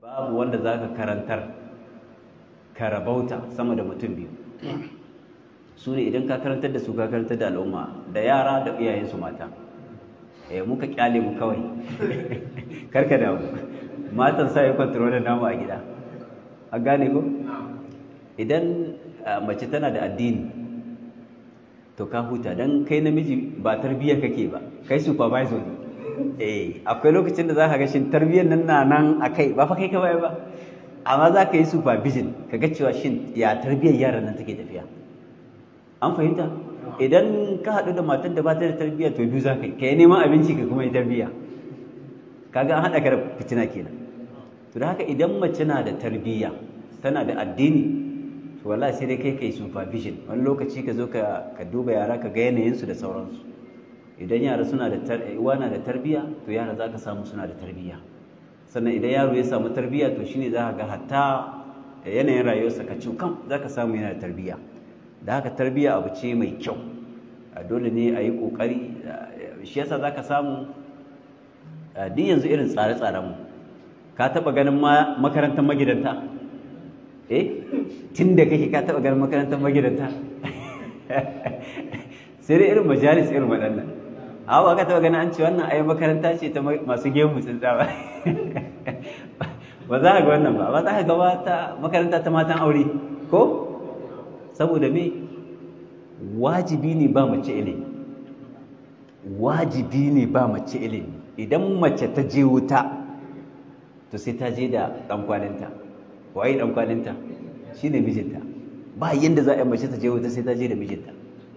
babu wanda za ka karantar ka rabauta sama da mutum biyu su ne idan ka karantar da su ka karantar da al'umma da yara da iyayensu mata eh muka kyale mu kawai karka da mu matan sa yi kwantarolin namu a gida a gane ko idan mace tana da addini to ka huta don kai namiji ba tarbiyya kake ba kai supervisor ne eh akwai lokacin da za ka ga shin tarbiyyar nan na nan a kai ba fa kai ka baya ba amma za ka yi supervision ka ga cewa shin ya tarbiyyar yaran nan take tafiya an fahimta idan ka haɗu da matar da ba ta da tarbiyya to biyu za ka yi ka yi neman abinci ka kuma yi tarbiyya kaga an haɗa ka da fitina kenan to da haka idan mace na da tarbiyya tana da addini to wallahi sai dai kai kai supervision wani lokaci ka zo ka ka duba yara ka ga yanayinsu da sauransu idan yara suna da uwa na da tarbiyya to yara za ka samu suna da tarbiyya sannan idan yaro ya samu tarbiyya to shine za ka ga hatta yanayin rayuwarsa ka kam za ka samu yana da tarbiyya da haka tarbiyya abu ce mai kyau dole ne a yi ƙoƙari shi yasa za ka samu duk yanzu irin tsare-tsarenmu ka taɓa ganin makarantar magidanta eh tun da kake ka taɓa ganin makarantar magidanta sai dai irin majalis irin waɗannan awa ka taɓa ganin an ce wannan ai makaranta ce ta masu gemu tsintsa ba ba za ka ga wannan ba ba za ka ga wata makaranta ta matan aure ko saboda me wajibi ne ba mace ilimi wajibi ne ba mace ilimi idan mace ta je wuta to sai ta je da ɗankwaninta waye ɗankwaninta shi ne mijinta ba yadda za a yi mace ta je wuta sai ta je da mijinta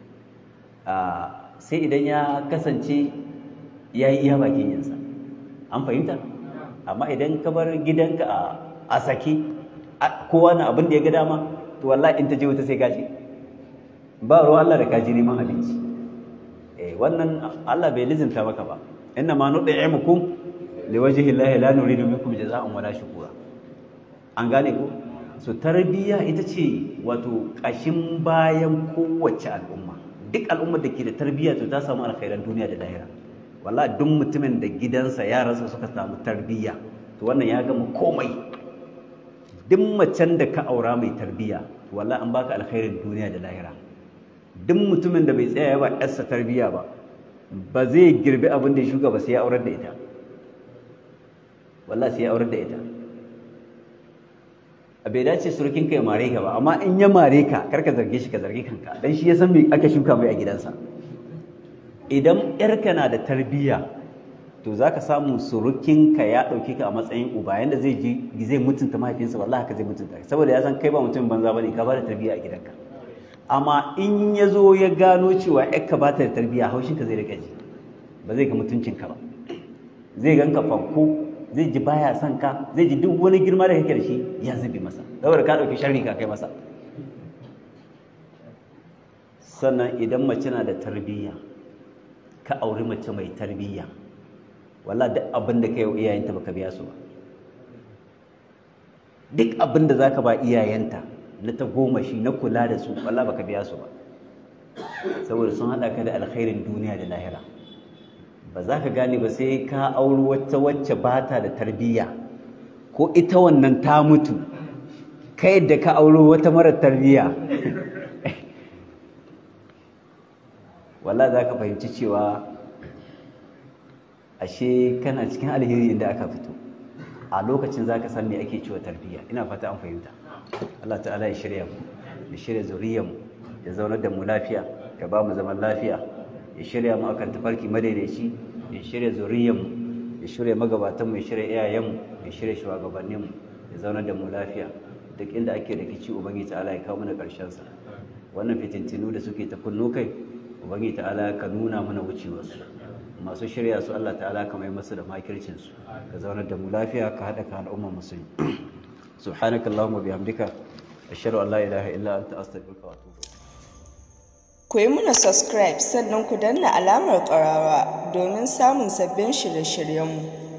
sai idan ya kasance ya yi iya bakin yansa an fahimta amma idan ka bar gidanka a sake kowa na abin da ya ga dama to wallahi in ta je wuta sai gaji ba ruwa Allah da kaji neman abinci eh wannan Allah bai lizinta maka ba inna ma nud'imukum liwajhi llahi la nuridu minkum jazaa'an wala shukura an gane ko so tarbiyya ita ce wato kashin bayan kowace al'umma duk al'ummar da ke da tarbiyya to ta samu alkhairan duniya da lahira wallahi duk mutumin da gidansa yaransa suka samu tarbiyya to wannan ya gama komai duk macen da ka aura mai tarbiyya wallahi an baka alkhairin duniya da lahira duk mutumin da bai tsaya ba yarsa tarbiyya ba ba zai girbi abin da ya shuka ba sai ya aurar da ita wallahi sai ya aurar da ita a bai dace surukin ka ya mare ka ba amma in ya mare ka kar ka zarge shi ka zargi kanka dan shi ya san me aka shuka mai a gidansa idan yarka na da tarbiyya to za ka samu surukinka ya ɗauki ka a matsayin uba yanda zai ji zai mutunta mahaifinsa wallahi haka zai mutunta saboda ya san kai ba mutum banza bane ka ba da tarbiyya a gidanka amma in ya zo ya gano cewa yakka ba ta da tarbiyya haushinka zai rika ji ba zai ga mutuncinka ba zai ganka fanko zai ji baya son ka zai ji duk wani girma da kake da shi ya zubi masa saboda ka ɗauki sharri ka kai masa sannan idan mace na da tarbiyya ka auri mace mai tarbiyya walla duk abin da ka yi iyayenta baka biya su ba duk abin da zaka ba iyayenta na ta goma shi na kula da su walla baka biya su ba saboda sun haɗa ka da alkhairin duniya da lahira ba za ka gane ba sai ka auri wata wacce ba ta da tarbiyya ko ita wannan ta mutu kai da ka auri wata mara tarbiyya walla za ka fahimci cewa ashe kana cikin alheri inda aka fito a lokacin za ka san me ake cewa tarbiyya ina fata an fahimta Allah ta'ala ya shirya mu ya shirya zuriyar mu ya zaunar da mu lafiya ya ba mu zaman lafiya ya shirya mu akan tafarki madaidaici ya shirya zuriyar mu ya shirya magabatan mu ya shirya iyayen mu ya shirya shugabannin mu ya zaunar da mu lafiya duk inda ake da kici ubangiji ta'ala ya kawo mana karshen sa wannan fitintinu da suke ta kunno kai ubangiji ta'ala ka nuna mana wucewarsu masu shirya su Allah ta'ala ka mai masu da makircin su ka zaunar da mu lafiya ka haɗa ka al'ummar musulmi subhanaka allahumma bihamdika ashhadu an la ilaha illa anta astaghfiruka wa atubu ku yi muna subscribe sannan ku danna alamar ƙarawa domin samun sabbin shirye-shiryenmu